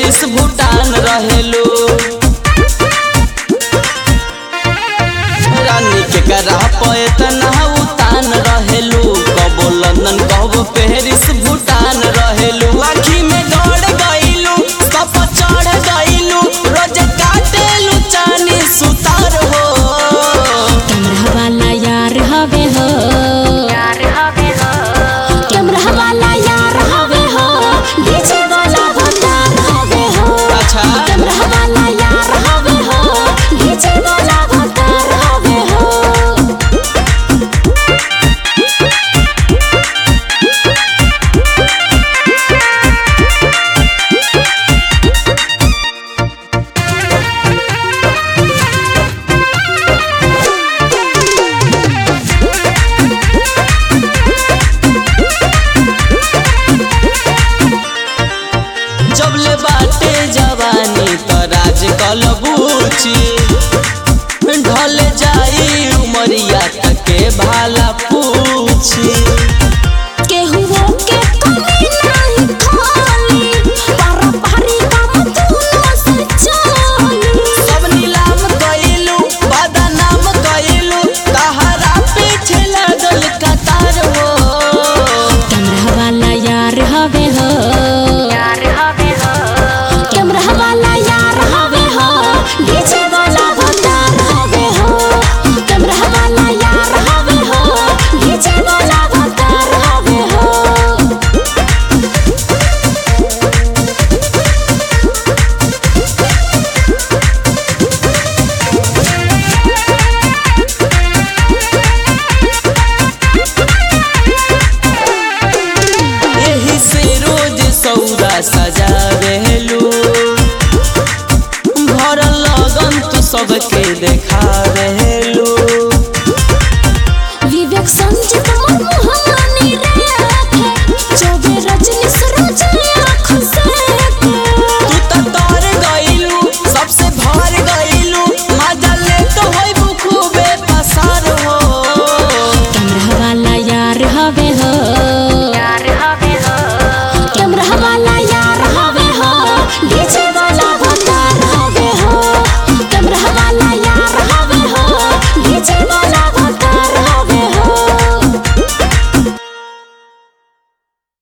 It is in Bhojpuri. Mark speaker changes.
Speaker 1: पेरिस भूटान रहेलू रानी के करा पे तना उतान रहेलू कबो लंदन कबो पेरिस भूटान रहेलू आखी में गड़ गईलू कप चढ़ गईलू रोज काटेलू चानी सुतार हो
Speaker 2: कैमरा वाला यार हवे हो कैमरा वाला यार हवे हो डीजे वाला भंडार हवे हो
Speaker 1: अच्छा
Speaker 2: कैमरा वाला यार हवे हो डीजे वाला भंडार हवे हो
Speaker 1: जबले बाटे जवानी त राज कलबूची ढल जाई उमरिया तके भाला पूछी
Speaker 2: केहुओ के कमी नहीं खाली पारंपरी काम दूनो से चली
Speaker 1: सब नीलाम कइलू बदनाम कइलू तहरा पीछे लागल कतार हो
Speaker 2: कैमरा वाला यार हवे हो कैमरा वाला यार हवे हो डीजे वाला भंडार हवे हो कैमरा वाला यार हवे हो डीजे वाला भंडार हवे हो
Speaker 1: एही से रोज सौदा सजावेलू भरल लगन तू सबके देखावेलू